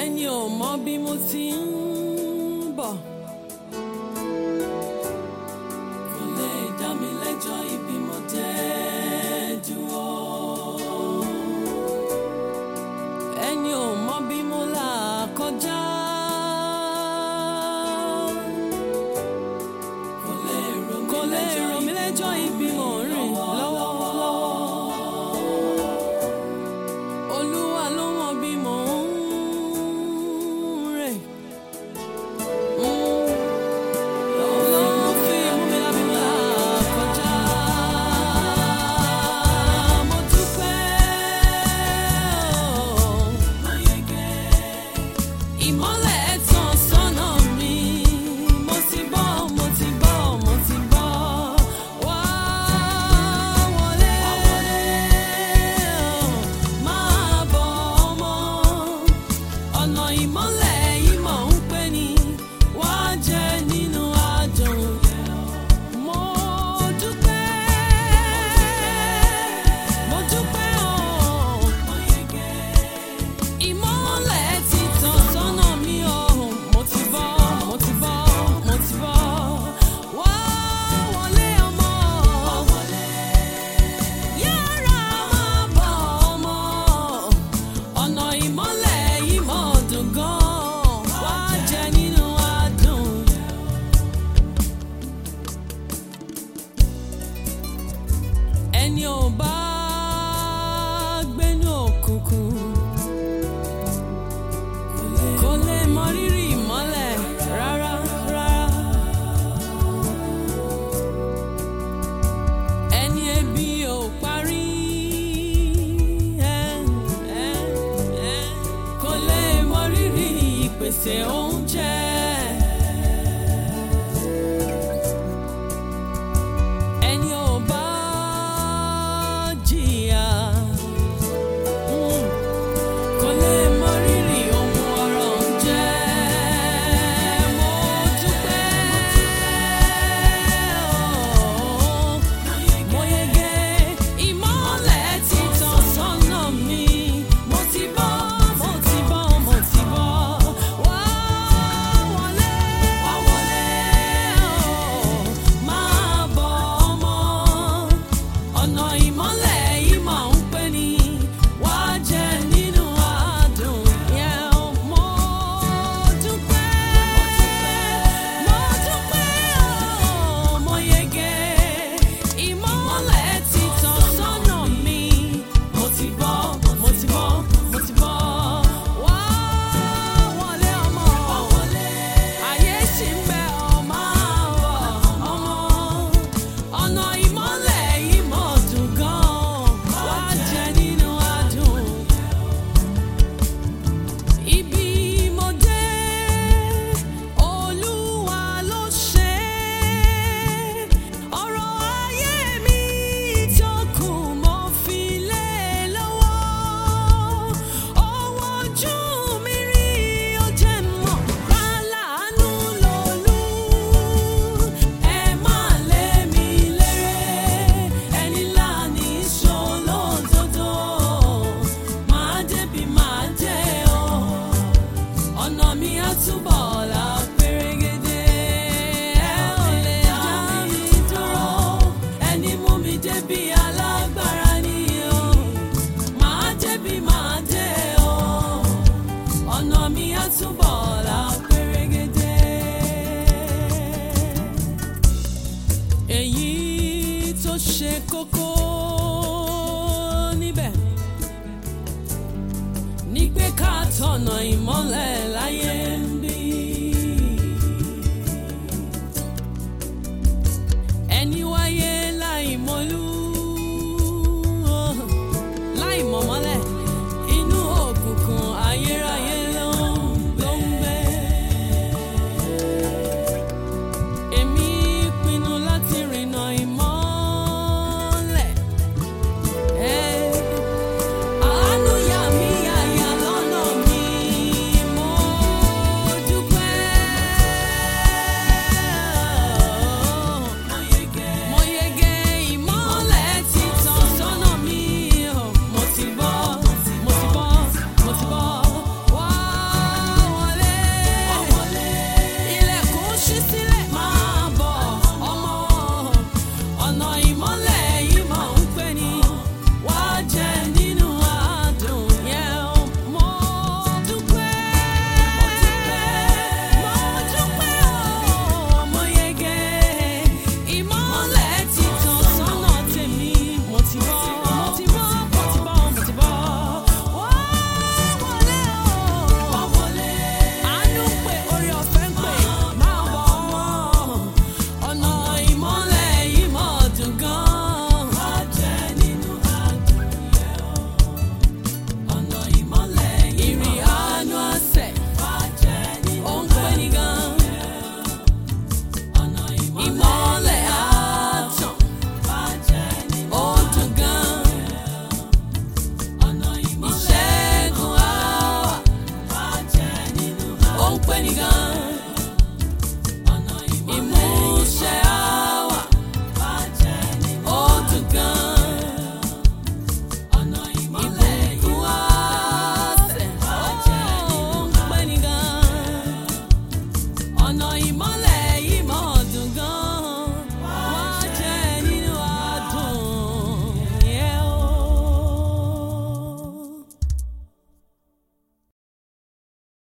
ẹni ò mọ bí mo ti ń bọ̀. kò lè dá mi lẹ́jọ́ ibi mo dé dúró. ẹni ò mọ bí mo là kọjá. kò lè rò mí lẹ́jọ́ ibi mo ń rìn lọ́wọ́lọ́wọ́. Olúwa ló mọ bí mò ń rìn. Ló fi mú mi lábí là kọjá. Mo dúpẹ́ ìmọ́lẹ̀ tàn sọ́nà mi. Mo ti bọ́, mo ti bọ́, mo ti bọ́. Wá wọlé, máa bọ̀ ọmọ ọ̀nà ìmọ́lẹ̀ yìí mọ̀ ń pè ní wá jẹ nínú àdùn. Mo dúpẹ́, mo dúpẹ́ o. Ìmọ́lẹ̀ ti tàn sọ́nà mi o. Mo ti bọ́, mo ti bọ́, mo ti bọ́. Wá wọlé ọmọ. Yára máa bọ̀ ọmọ ọ̀nà ìmọ́lẹ̀ yìí mọ̀ dùn gan-an wá jẹ nínú adùn. ẹni ò bá gbénú òkùnkùn kò lè mọ rírì ìmọ́lẹ̀ rárá rárá. ẹni ebi ò parí ẹ, ẹ, ẹ, kò lè mọ rírì ìpèsè oúnjẹ. ẹni ò bá jìyà mm, kò lè mọ rírì ohun ọrọ̀ ń jẹ́. Mo dúpẹ́ o. Mo yege ìmọ́lẹ̀ ti tàn sọ́nà mi. Mo ti bọ́, mo ti bọ́, mo ti bọ́. Wá wọlé, wá wọlé o. Máa bọ̀ ọmọ. Ọ̀nà ìmọ́lẹ̀ yìí máa ń pè ní wá jẹ nínú àdùn yẹn. Mo dúpẹ́, mo dúpẹ́ o. Mo yege ìmọ́lẹ̀ ti tàn sọ́nà mi. Mo ti bọ́, mo ti bọ́, mo ti bọ́. Wá wọlé ọmọ. Ayé ṣì ń bẹ ọmọ àwọ̀ ọmọ. Ọ̀nà ìmọ́lẹ̀ yìí mọ̀ dùn gan-an. Wá jẹ nínú adùn. Ibi mo dé, Olúwa ló ṣe é. Ọ̀rọ̀ ayé mi tó kù mo fi lé e lọ́wọ́. Ọwọ́ ojú mi rí ó jẹ́ mọ̀, aláàánú lolú. Ẹ má lé mi léré, ẹni láàní ṣolódodo. Màá débi màá dé o ọ̀nà mi á túbọ̀ là pérégedé. ẹ ò lè dá mi dúró ẹni mú mi débi alágbára ni o. màá débi màá dé o ọ̀nà mi á túbọ̀ là pérégedé. èyí tó ṣe kókó níbẹ̀ ní pé ká tọ̀nà ìmọ́lẹ̀ láyé